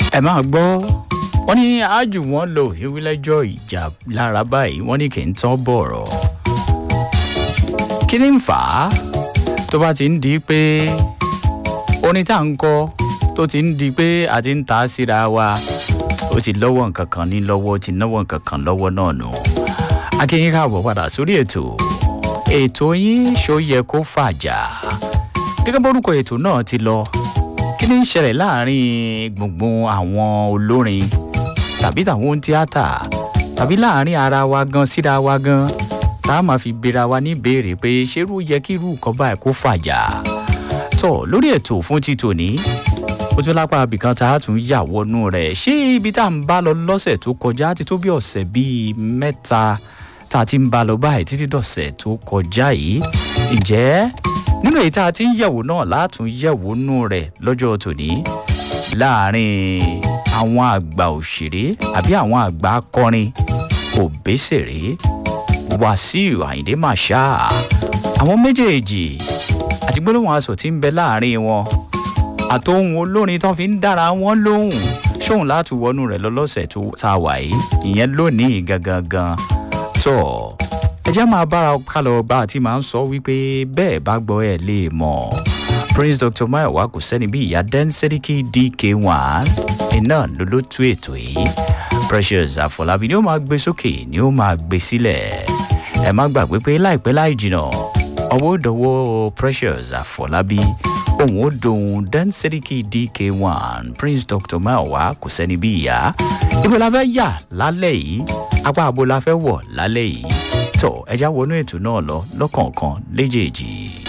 ẹ máa gbọ́ wọ́n ní ájù wọn lò ìwílẹ́jọ́ ìjà lára báyìí wọ́n ní kì í tán bọ̀rọ̀ kí ni ń fà á tó bá ti ń di pé orin tá à ń kọ tó ti ń di pé a ti ń ta síra wa ó ti lọ́wọ́ nǹkan kan ní lọ́wọ́ ó ti náwó nǹkan kan lọ́wọ́ náà nù akínyìn káàbọ̀ padà sórí ètò ètò yín ṣó yẹ kó fàjà gẹ́gẹ́ bórúkọ ètò náà ti lọ kí ni ń ṣẹlẹ̀ láàrin gbùngbùn àwọn olórin tàbí tàwọn tíátà tàbí láàrin ara wa gan síra wa gan tá a máa fi bera wa ní ìbéèrè pé ṣerú yẹ kí irú nǹkan báyìí kó fàjà tọ lórí ètò fún ti tòní ó tún lápá abìkan tá a tún yà wọnú rẹ̀ ṣé ibi tá à ń bá lọ lọ́sẹ̀ tó kọjá ti tó bí ọ̀sẹ̀ bíi mẹ́ta tá a ti ń bá lọ báyìí títí dọ̀sẹ̀ tó kọjá yìí ǹjẹ́ nínú èyí tá a ti ń yẹ̀wò náà látún yẹ̀wò nú rẹ̀ lọ́jọ́ tòní láàrin àwọn àgbà òṣèré àbí àwọn àgbà akọrin òbésèré wàsíù àyìndé màṣá àwọn méjèèjì àti gbólóhùn aṣọ tí ń bẹ láàrin wọn àtòhun olórin tán fi ń dára wọn lóhùn ṣóhun láti wọnú rẹ̀ lọ́lọ́sẹ̀ tó tá a wà yìí ìyẹn lónìí gangan gan tó ẹ jẹ́ máa bára kálọ̀ bá a ti máa ń sọ wípé bẹ́ẹ̀ bá gbọ́ ẹ̀ lè mọ̀ prince dr mayowa kò sẹ́ni bí ìyá dẹ́nsẹ́ríkì dk1 iná ló ló tú ètò yìí precious àfọlábí ni ó máa gbé sókè ni ó máa gbé sílẹ̀ ẹ má gbàgbé pé láìpẹ́ láì jìnà ọwọ́ dọ̀wọ́ precious àfọlábí òun ó dohun dẹ́nsẹ́ríkì dk1 prince dr mayowa kò sẹ́ni bí ìyá ibo la fẹ́ yà lálẹ́ yìí apá abo la fẹ́ wọ̀ lálẹ́ yìí tó ẹja wọnú ètò náà lọ lọ́kọ̀ọ̀kan léjèèjì.